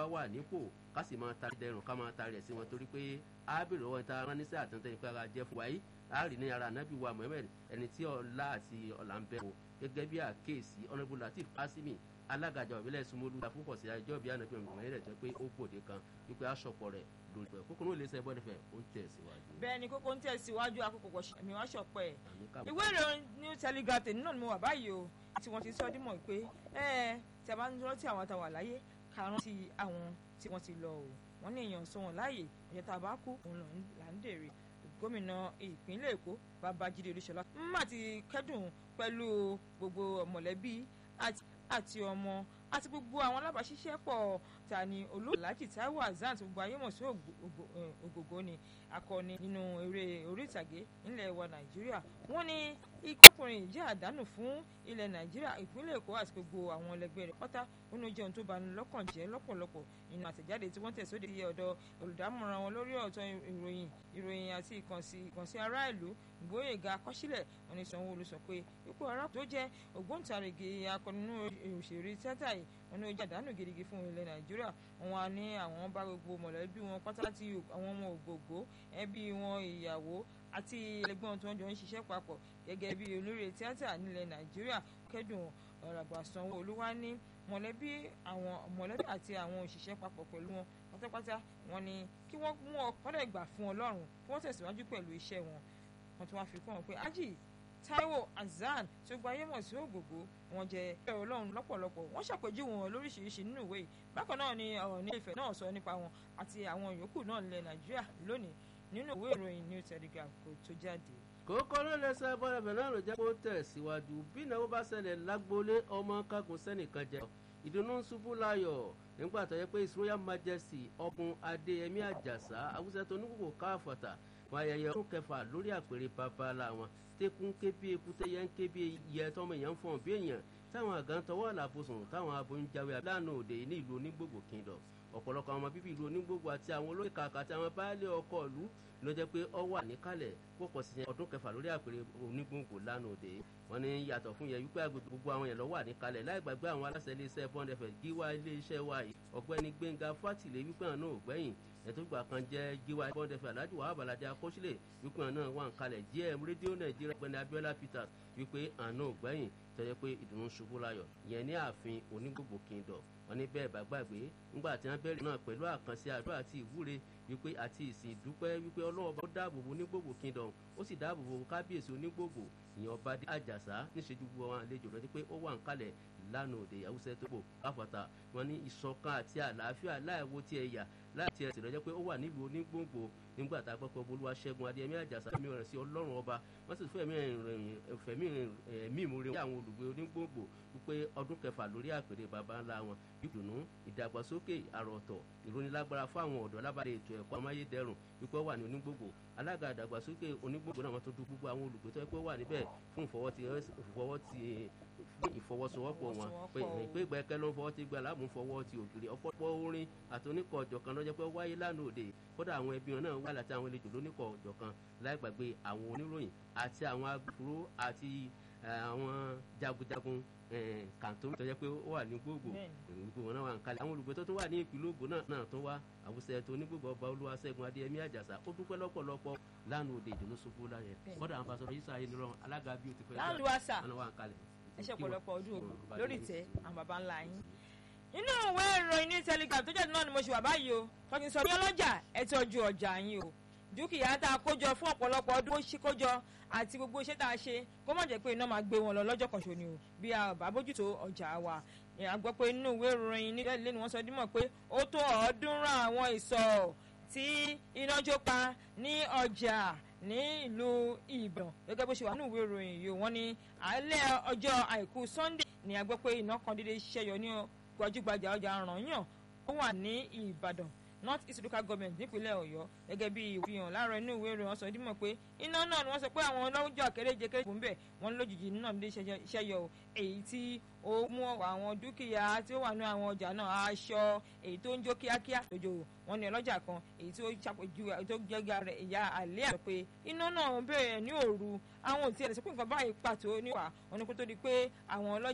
bá wà nípò ká sì máa ta dẹrùn ká máa ta rẹ̀ sí wọn torí pé ábìrì ọwọ́ ìta ránníṣẹ́ àtúntẹ̀ nípa ara jẹ́ fún wa yìí láàrin ní ara ànábì wa Muhammad ẹni tí ọlá àti ọlà ń bẹ wò gẹ́gẹ́ bí àkéèsí ọ̀nàbù Latif Asimi alágàjà òbílẹ̀ sumolu àfúkọ̀ sí àjọ bí ànábì Muhammad rẹ̀ jẹ́ pé ó gbòde kan wípé aṣọpọ̀ rẹ̀ lórí pẹ̀ kókó náà lè sẹ́ bọ́dẹ̀ fẹ́ ó ń tẹ̀síwájú. bẹ́ẹ̀ ni kókó ń tẹ̀síwájú àkókò pọ̀ ẹ̀mí wá ṣọ̀pẹ́ ẹ̀ ìwé ìròyìn New Telegraph tèmi náà ni mo wà báyìí o tí wọ́n ti sọ dímọ̀ pé ẹ tí a bá ń rántí àwọn àtàwà láyé ká rántí àwọn tí wọ́n ti lọ o wọ́n ní èèyàn sọ wọn láàyè ọ̀jẹ̀ tá a bá kú òun là ń dèrè gómìnà ìpínlẹ̀ Èkó Babájídé Olúṣọlá má ti kẹ́dùn pẹ̀lú gbogbo mọ̀lẹ́bí àti ọmọ àti gbogbo àwọn alábàáṣiṣẹ́pọ̀ ta ni olóòlájì Táíwò Hassan gbogbo ayé mọ̀ sí ògògó ni akọni nínú eré orí ìtàgé nílẹ̀ wa Nàìjíríà wọ́n ní ikọ́kùnrin jẹ́ àdánù fún ilẹ̀ Nàìjíríà ìpínlẹ̀ Èkó àti gbogbo àwọn ẹlẹgbẹ́ rẹ̀ pátá nínú jẹun tó bani lọ́kàn jẹ́ lọ́pọ̀lọpọ̀ nínú àtẹ̀jáde tí wọ́n tẹ̀sóde sí ọ̀dọ̀ olùdámọ̀ràn wọn lórí ọ̀tọ̀ ìròyìn ìròyìn àti ìkànsí ará ìlú Gbóyèga Akọ́sílẹ̀ wọn ní Sanwó-Olú sọ pé ipò ará tó jẹ́ ògbóǹtarìgì akọni nínú òṣèré tíátà yìí wọn ní ó jẹ́ àdánù gidigidi fún ilẹ̀ Nàìjíríà wọn wá ní àwọn bá gbogbo mọ̀lẹ́bí wọn pátá tí àwọn ọmọ ògbògbó ẹbí wọn ìyàwó àti ẹlẹgbẹ́ wọn tí wọ́n jọ ń ṣiṣẹ́ papọ̀ gẹ́gẹ́ bí olórí tíátà nílẹ̀ Nàìjíríà kẹ́dùn ọ̀ràgbà Sanwó-Olú wá ní mọ̀lẹ́bí àwọn mọ̀lẹ́bí àti àwọn òṣìṣẹ́ papọ̀ pẹ̀lú wọn pátápátá wọn ni kí wọ́n mú ọ̀pọ̀lọ̀ ìgbà fún Ọlọ́run kí wọ́n tẹ̀síwájú pẹ̀lú iṣẹ́ wọn wọ́n tún wá fi kún wọn pé ájì Táíwò Hassan tí ó gba ayé mọ̀ sí ògògó wọn jẹ ẹ̀rọ Ọlọ́run lọ́pọ̀lọpọ̀ wọ́n ṣàpèjúwe wọn lóríṣiríṣi nínú ìwé yìí bákan náà ni ọ̀rọ̀ ní Ifẹ̀ náà sọ nípa wọn àti àwọn yòókù náà nílẹ̀ Nàìjíríà lónìí nínú ìwé ìròyìn New Telegraph kò tó jáde kókó ló lè sọ ẹbọ ẹbẹ náà ló jẹ́ kó tẹ̀síwájú bí ìnáwó bá ṣẹlẹ̀ lágbólé ọmọ kágun sẹ́nìkan jẹ ìdùnnú ń ṣubú láyọ̀ nígbà tó yẹ pé his royal majesty ọkùn adéyẹmí àjàsá awúsẹ tó ní kókò káfọ̀tà fún ayẹyẹ ọdún kẹfà lórí àpèrè babalá wọn tẹkùn ké bí ekúté yẹn ké bí iye tọmọ èèyàn ń fọ̀n bí èèyàn táwọn àgàn tọwọ́ àlàbòsùn táwọn aboyún jáwé lánàá òde ní ìlú onígbògbò kingdom ọ̀pọ̀lọpọ̀ àwọn bíbí ìlú onígbògbò àti àwọn olóyè kàkà àti àwọn baálé ọkọ̀ ìlú ló jẹ́ pé ọ wà níkàlẹ̀ púpọ̀ sí ọdún kẹfà lórí àpèrè onígbòǹgbò lánàá òde wọ́n ní yàtọ̀ fún yẹn wípé agbègbè gbogbo àwọn yẹn lọ wà níkàlẹ̀ láì gbàgbé àwọn aláṣẹ iléeṣẹ́ bond fm gíwá iléeṣẹ́ wa yìí ọ̀gbẹ́ni gbẹ̀ngà fátìlẹ̀ wípé àwọn náà ò gbẹ̀yìn ẹ̀tọ́ ìgbà kan jẹ́ gíwá bond fm aláàjì wàhálà balàjà akọ́sílẹ̀ wípé àwọn náà wà níkàlẹ̀ gm rédíò nàìjíríà ọ̀gbẹ́ni abiola peters wípé àwọn náà ò gbẹ̀yìn tọ́jọ́ pé ìdùnnú ṣubú láyọ̀ yẹn ní ààfin onígbògbò kingdom wọ́n ní bẹ́ẹ̀ bá gbàgbé ńgbà tí wọ́n bẹ̀rẹ̀ náà pẹ̀lú àkànṣe àdúrà àti ìwúre wípé àti ìsìn ìdúpẹ́ wípé ọlọ́wọ́ bá dáàbò bo onígbògbò kingdom ó sì dáàbò bo kábíyèsí onígbògbò ìyẹn ọba dé àjàsá níṣẹ́jú gbogbo àwọn àlejò lọ́dí pé ó wà ń kalẹ̀ lánàá òde ìyàwóṣẹ́ tó bò káfọ́tà wọn ní ìṣọ̀kan àti àlàáfíà láìwo tí ẹ yà láì tí ẹ sì lọ́jọ́ pé ó wà nílùú onígbòǹgbò nígbà tá a gbọ́ pé olúwa ṣẹ́gun adéyẹmí àjàsá fẹ́mi rẹ̀ sí ọlọ́run ọba wọ́n sì fẹ́mi fẹ́mi ẹ̀mí ìmúre wọn àwọn olùgbé onígbòǹgbò wípé ọdún kẹfà lórí àpèrè baba ńlá wọn ìdùnnú ìdàgbàsókè àròọ̀tọ̀ ìrónilágbára fún àwọn ọ̀dọ́ lábàdé ètò ẹ̀kọ́ amáyédẹrùn wípé ó wà ní onígbòǹgbò alága ìdàgbàsókè onígbòǹgbò náà wọ́n tó dún gbogbo àwọn olùgbé tó yẹ pé ó wà níbẹ̀ fún ìfọwọ́ ti fún ìfọwọ́sowọ́pọ̀ wọn pé ìpè ìgbẹ́kẹ́ ló ń fọwọ́ ti gba aláàmú fọwọ́ ti ògiri ọ̀pọ̀pọ̀ orin àti oníkọ̀ ọ̀jọ̀ kan lọ́jọ́ pé wáyé lánàá òde kódà àwọn ẹbí wọn náà wà láti àwọn àlejò lóníkọ̀ ọ̀jọ̀ kan láì gbàgbé àwọn oníròyìn àti àwọn agbófinró àti àwọn jagunjagun kàntó tó jẹ́ pé ó wà ní gbogbo gbogbo wọn náà wà ń kalẹ̀ àwọn olùgbé tó tún wà ní ìpínlẹ̀ Ògùn náà náà tó wá àwùsẹ̀ tó ní gbogbo ọba Olúwaṣẹ́gun Adéyẹmí Àjàsà ó dúpẹ́ lọ́pọ̀lọpọ̀ lánàá òde ìdùnnú ṣubú láyẹ kódà àwọn pásọ yìí sáyé nírọ̀ alága bí ó ti fẹ́ láńlùwàsà wọn wà ń kalẹ̀ ẹ ṣe ọ̀pọ̀lọpọ̀ ọdún lórí ìtẹ́ àwọn baba ńlá yín. inú ìwé ìròyìn ní telegram tó jáde náà ni mo ṣe wà báyìí o tọ́jú sọ ní ọlọ́jà ẹ tọ́jú ọjà yín o dúkìá tá a kójọ fún ọ̀pọ̀lọpọ̀ ọdún ó ṣí kójọ àti gbogbo iṣẹ́ tá a ṣe kó má jẹ́ pé iná máa gbé wọn lọ lọ́jọ́ kan ṣo ni o bí a bá bójútó ọjà wa a gbọ́ pé inú ìwé ìròyìn nílẹ̀ ilé ni wọ́n sọ dímọ̀ pé ó tó ọ̀ọ́dúnrún àwọn ìsọ̀ tí iná jó pa ní ọjà ní ìlú ìbàdàn gẹ́gẹ́ bó ṣe wà ní ìwé ìròyìn yìí wọ́n ní alẹ́ ọjọ́ àìkú sunday ni a gbọ́ pé iná kan dédé ṣẹ́yọ ní gbajúgbajà ọjà rànyàn ó wà ní ìbàdàn north east local government nípínlẹ̀ ọ̀yọ́ gẹ́gẹ́ bí ìfihàn láàárọ̀ inú ìwé ìròyìn ọ̀sán dímọ̀ pé iná náà ni wọ́n sọ pé àwọn ọlọ́jọ́ kéréje kéréje fún bẹ́ẹ̀ wọ́n lójijì náà lè ṣẹ́yọ o èyí tí ó mú àwọn dúkìá tí ó wà ní àwọn ọjà náà aṣọ èyí tó ń jó kíákíá lójó wọn ní ọlọ́jà kan èyí tí ó ṣàpèjúwe tó jẹ́gà rẹ̀ ìyá àlẹ́ àti pé iná náà bẹ̀rẹ̀ ní òru àwọn òtí ẹ̀ lè sọ pé nǹkan báyìí pàtó níwà wọn ni kó tó di pé àwọn ọlọ́jà